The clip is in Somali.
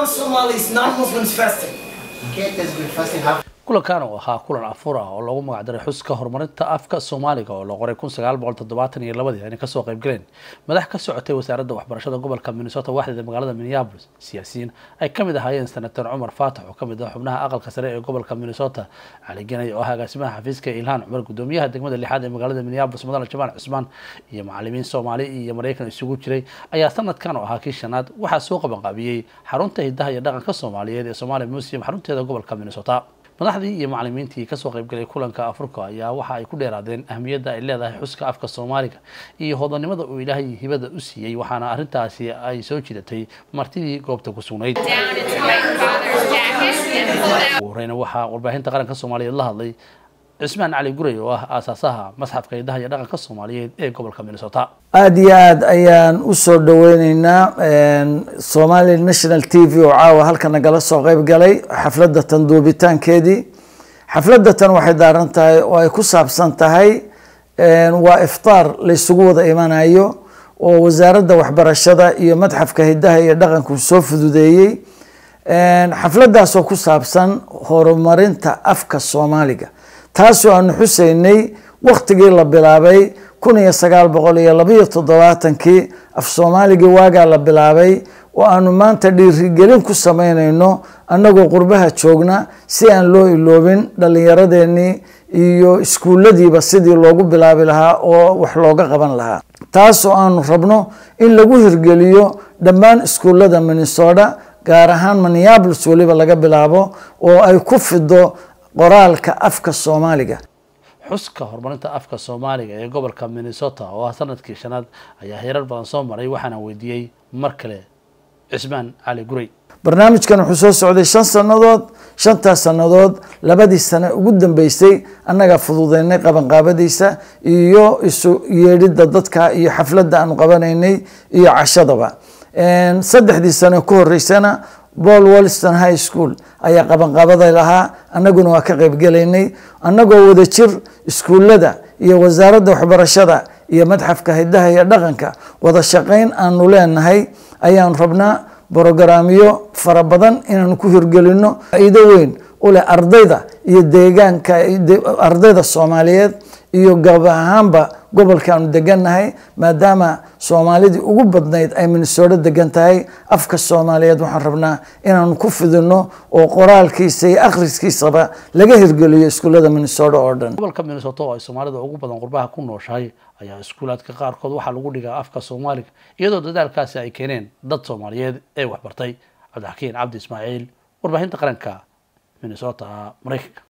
non-Somalis, non-Muslims fasting. Get this good fasting half kulankan oo ahaa kulan afur ah oo loogu magacdaray xuska horumarinta afka soomaaliga oo la qoray kun sagaal boqol toddobaatan iyo labadii ayna kasoo qayb galeen madax ka socotay wasaaradda waxbarashada gobolka minnesota waxdeeda magaalada minneapolis siyaasiyiin ay ka mid ahaayeen senator cumar faatax oo kamid ah xubnaha aqalka sare ee gobolka minnesota cali ganay oo ah agaasimaha xafiiska ilhaan cumar gudoomiyaha degmada lixaad ee magaalada minneapolis mudane jamaal cusmaan iyo macalimiin soomaali iyo maraykan isugu jiray ayaa sanadkan oo ahaa kii shanaad waxaa soo qabanqaabiyey xarunta hidaha iyo dhaqanka soomaaliyeed ee somalia museum xarunteeda gobolka minnesota madaxdii iyo macalimiintii kasoo qaybgalay kulanka afurka ayaa waxa ay ku dheeraadeen ahmiyadda ay leedahay xuska afka soomaaliga iyo hodanimada uu ilaahay hibada u siiyey waxaana arrintaasi ay soo jidatay martidii goobta ku sugnayd down into my father's jacket and pulled out. ugu horeyna waxaa warbaahinta qaranka soomaaliyeed la hadlay cismaan cali guray oo ah aasaasaha masxafka hidaha iyo dhaqanka soomaaliyeed ee gobolka minnesota aada iyo aada ayaan usoo dhaweyneynaa somali national t v oo caawa halka nagala soo qeyb galay xafladda tan duubitaankeedii xafladda tan waxay daaran tahay oo ay ku saabsan tahay waa iftaar laysugu wada imanayo oo wasaaradda waxbarashada iyo madxafka hidaha iyo dhaqanku soo fududeeyey xafladdaasoo ku saabsan horumarinta afka soomaaliga taasoo aanu xuseynay waktigii la bilaabay kun iyo sagaal boqol iyo labaiyo toddobaatankii af soomaaligii waagaa la bilaabay oo aanu maanta dhiirigelin ku sameyneyno annagoo qurbaha joogna si aan loo iloobin dhallinyaradeenii iyo iskuulladiiba sidii loogu bilaabi lahaa oo wax looga qaban lahaa taasoo aanu rabno in lagu hirgeliyo dhammaan iskuullada minnesota gaar ahaan minneapolis weliba laga bilaabo oo ay ku fido qoraalka afka soomaaliga xuska horumarinta afka soomaaliga ee gobolka minnesota oo ah sanadkii shanaad ayaa heerar badan soo maray waxaana weydiiyey mar kale cismaan cali guray barnaamijkan wuxuu soo socday shan sannadood shantaas sannadood labadii sane ugu dambeysay annagaa fududeynay qabanqaabadiisa iyo isu yeedhidda dadka iyo xafladda aanu qabanaynay iyo cashadaba saddexdii sane ku horeysana paul wolston high school ayaa qabanqaabaday lahaa annaguna waa ka qaybgelaynay annagoo wada jir iskuullada iyo wasaaradda waxbarashada iyo madxafka hidaha iyo dhaqanka wada shaqayn aanu leenahay ayaanu rabnaa brogaraamyo fara badan inaanu ku hirgelino faa-iido weyn u leh ardayda iyo deegaanka ardayda soomaaliyeed iyo gab ahaanba gobolkaanu degannahay maadaama soomaalidii ugu badnayd ay minnesooto degan tahay afka soomaaliyeed waxaan rabnaa inaanu ku fidino oo qoraalkiisa iyo akhriskiisaba laga hirgeliyo iskuullada minnesota oo dhan gobolka minnesota oo ay soomaalida ugu badan qurbaha ku nooshahay ayaa iskuulaadka qaarkood waxaa lagu dhigaa afka soomaaliga iyadoo dadaalkaasi ay keeneen dad soomaaliyeed ee waxbartay cabdixakiin cabdi ismaaciil warbaahinta qaranka minnesota maraykanka